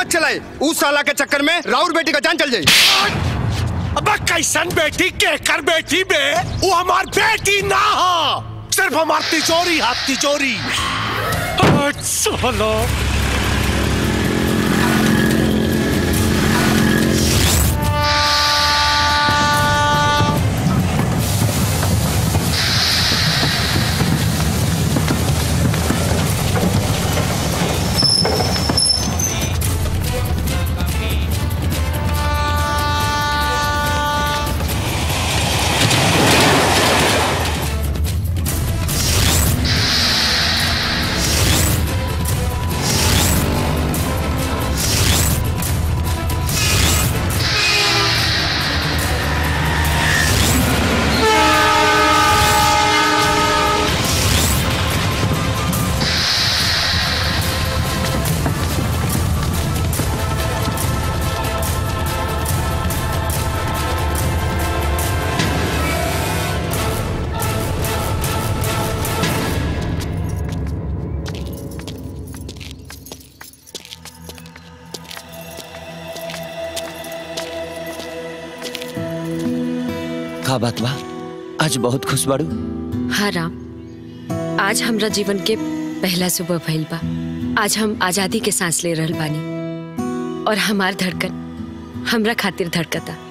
मत चलाए उस साला के चक्कर में राउर बेटी का जान चल जाए अब कैसन बेटी के कर बेटी बे वो हमार बेटी ना हो सिर्फ हमार तिजोरी हाथ तिजोरी चलो का बात बा आज बहुत खुश बाड़ू हाँ राम आज हमरा जीवन के पहला सुबह भइल बा आज हम आजादी के सांस ले रहल बानी और हमार धड़कन हमरा खातिर धड़कता